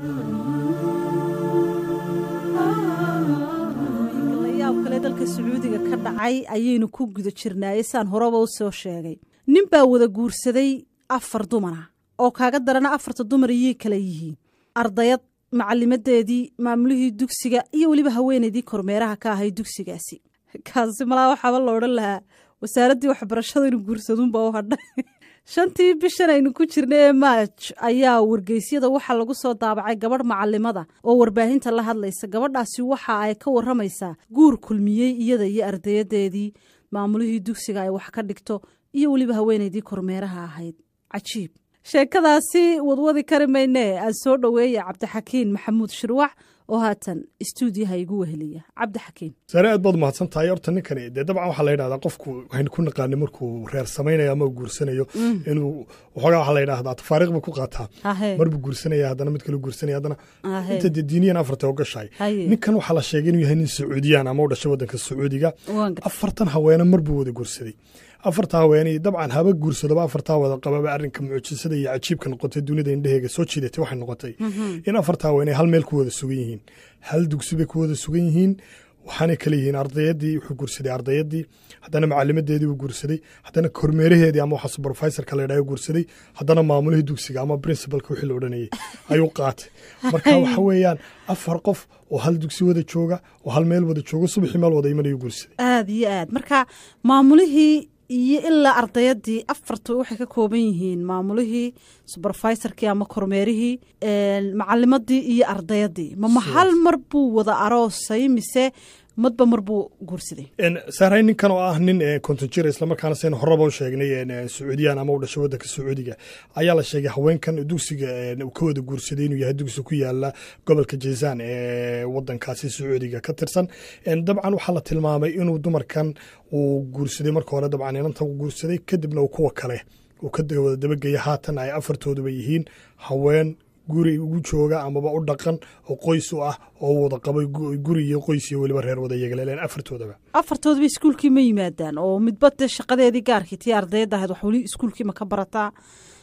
layaab kale dalka sacuudiga ka dhacay ayaynu ku guda jirnaaye saan horeba u soo sheegay nin baa wada guursaday afar dumara oo kaaga darana afarta dumar iyay kala yihiin ardayad macalimadeedii maamulihii dugsiga iyo weliba haweeneydii kormeeraha ka ahay dugsigaasi kaasi malaa waxaaba la odhan lahaa wasaaraddii waxbarashada inu guursaduunba u hadhay shantii bishan aynu ku jirna ee maaj ayaa wargeysyada waxaa lagu soo daabacay gabadh macalimada oo warbaahinta la hadlaysa gabadhaasi waxa ay ka waramaysaa guur kulmiyey iyada iyo ardayadeedii maamulihii dugsiga ay wax ka dhigto iyo weliba haweeneydii kormeeraha ahayd cajiib sheekadaasi wadwadi kari maynee aan soo dhoweeya cabdixakiin maxamuud shirwac oo haatan istuudiyaha igu weheliya cabdixakiin saare aad baad mahadsan tahay horta ninkani dee dabcan waxaa la yidhahdaa qofku waxaynu ku naqaanay markuu reer samaynayo ama guursanayo inuu waxoogaa waxaa la yidhahdaa tafaariiq buu ku qaataa marbuu guursanaya haddana mid kale guursanaya haddana inta dee diiniyan afarta oo gashahay ninkan waxaa la sheegay inuu yahay nin sacuudiyaan ama u dhashay waddanka sacuudiga afartan haweene marbuu wada guursaday afarta haweeney dabcan haba guursadoba afartaa wada qababa arrinka mucjisada iyo cajiibka noqotay dunida indheheega soo jiidatay waxay noqotay in afarta haweeney hal meel ku wada sugan yihiin hal dugsi bay ku wada sugan yihiin waxaanay kale yihiin ardayadii wuxuu guursaday ardayadii haddana macalimadeedii buu guursaday haddana kormeeraheedii ama waxa supervisorka la yidhaha guursaday haddana maamulihii dugsiga ama principalka wixii la odhanayay ayuu qaatay marka waxa weeyaan afar qof oo hal dugsi wada jooga oo hal meel wada jooga subaxii meel wada imanayuu guursaday aad iyo aad marka maamulihii iyo ilaa ardayadii afartu waxay ka kooban yihiin maamulihii subervisorkii ama kormeerihii macalimadii iyo ardayadii mama hal mar buu wada aroosay mise madba mar buu guursaday saaray ninkan oo ah nin konton jir islamarkaana saynu horeba u sheegnay sacuudiyaan ama u dhashay waddanka sacuudiga ayaa la sheegay haweenkan dugsiga uu ka wada guursaday inuu yahay dugsi ku yaala gobolka jazaan ee waddankaasi sacuudiga ka tirsan dabcan waxaa la tilmaamay inuu dumarkan uu guursaday marka hore dabcan inantan u guursaday kadibna uu kuwa kale uu ka wada dabageya haatan ay afartooduba yihiin haween guri ugu jooga amaba u dhaqan oo qoys u ah oo wada qabay guri iyo qoys iyo weliba reer wada yeegaleeleen afartoodaba afartoodaba iskuulkii ma yimaadaan oo midba dee shaqadeedii gaarkii tii ardayadda ahayd wax weli iskuulkii ma ka barataa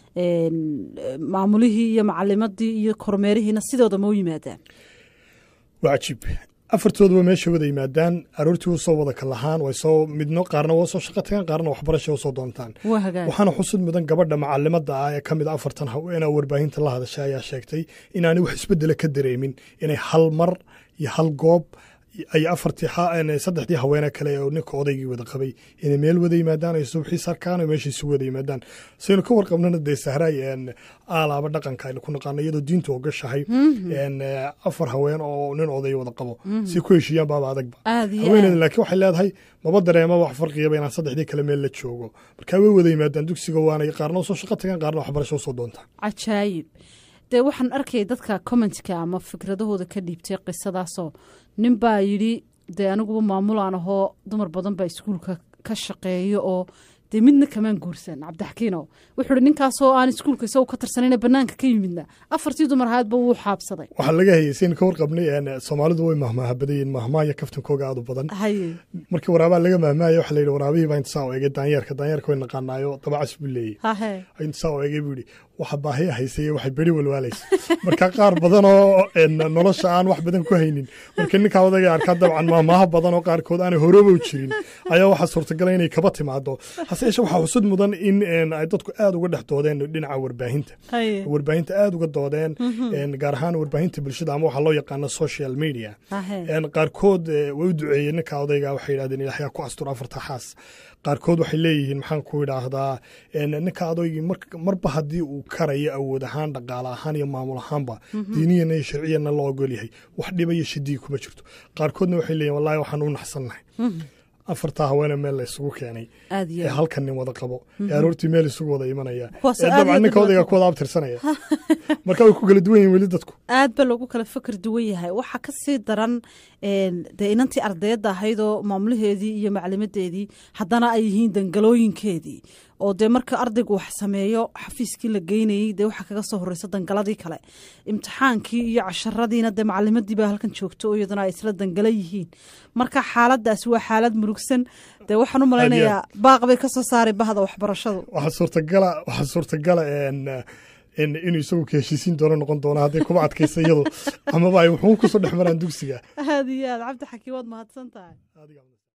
maamulihii iyo macalimadii iyo kormeerihiina sidooda ma u yimaadaan waa cajiib afartooduba meesha wada yimaadaan aroortii usoo wada kalahaan way soo midno qaarna waa soo shaqo tagaan qaarna waxbarasha usoo doontaan waxaana xusud mudan gabadha macalimada ah ee ka mid a afartan haweenaa warbaahinta la hadashay ayaa sheegtay inaanay wax isbedela ka dareemin inay hal mar iyo hal goob ay afartii saddexdii haweene kale oo ninka odaygii wada qabay inay meel wada yimaadaan ay subxii sarkaan oo meesha isu wada yimaadaan saynu ka warqabnana dee sahraay aalaaba dhaqanka aynu ku naqaano iyadoo diintu ogashahay afar haween oo nin oday wada qabo si ku heshiiyaan baaba adagba haweeneeda laakiin waxay leedahay maba dareema wax farqigaba inaan saddexdii kale meel la joogo markaa way wada yimaadaan dugsiga waanay qaarna usoo shaqo tagaan qaarna waxbarasho usoo doontaan cajaayib dee waxaan arkayay dadka commentka ama fikradahooda ka dhiibtay qisadaasoo nin baa yidhi dee aniguba maamulaan ahoo dumar badan baa iskuulka ka shaqeeyo oo dee midna kamaan guursan cabdixakiinow wuxuu ihi ninkaasoo aan iskuulka isagu ka tirsanayna bannaanka ka yimidna afartii dumar ahaadba wuu xaabsaday waxaa laga hayay saynu ka warqabnay soomaalidu way mahmaaha badayiin mahmaaya kaftankooga aad u badan markii waraabaa laga mahmaaya waxa la yidhi waraabihii baa inta saa u egay daanyeerka daanyeerka way naqaanaayo dabacas buu leeyey inta saa u egay buu yidhi waxa baahiya haysay waxay beri walwaalaysa marka qaar badan oo nolosha aan wax badan ku haynin marka ninkaa odaga arkaa dabcan maamaaha badan oo qaarkood aanay horobow jirin ayaa waxaa suurtagala inay kaba timaado hase yeeshe waxaa xusud mudan in ay dadku aad uga dhex doodeen dhinaca warbaahinta warbaahinta aad uga doodeen gaar ahaan warbaahinta bulshada ama waxaa loo yaqaano social media qaarkood way u duceeyeen ninka odayga waxay yidhahdeen ilaahyaa ku astur afarta xaas qaarkood waxay leeyihiin maxaan ku idhaahdaa ninka adoygii marba haddii uu karayo awood ahaan dhaqaale ahaan iyo maamul ahaanba diiniyana iyo sharciyana loo ogol yahay wax dhiba iyo shidii kuma jirto qaarkoodna waxay leeyihin wallahi waxaan u naxsannahay afartaa haweene meel la isugu keenay ee halkan nin wada qabo ee aroortii meel isugu wada imanaya ee dabcan ninka odayga ku wada abtirsanaya marka way ku kala duwan yihin weli dadku aad ba loogu kala fikir duwan yahay waxaa ka sii daran dee inantii ardayadda ahaydoo maamulaheedii iyo maclimadeedii haddana ay yihiin dangalooyinkeedii oo dee marka ardaygu wax sameeyo xafiiskii la geynayey dee waxaa kaga soo horeysa dangaladii kale imtixaankii iyo casharadiina dee macalimadii baa halkan joogto oo iyaduna ay isla dangala yihiin marka xaaladaasi waa xaalad murugsan dee waxaan u malaynayaa baaq bay kasoo saaray bahda waxbarashadu waxaa suurtagala waxaa suurtagala inuu isagu ka heshiisiin doono noqon doono hadday kuba adkaysa iyadu amaba ay wuxuun kusoo dhex maraan dugsiga aad iyo aad cabdi xakiim waad mahadsan tahay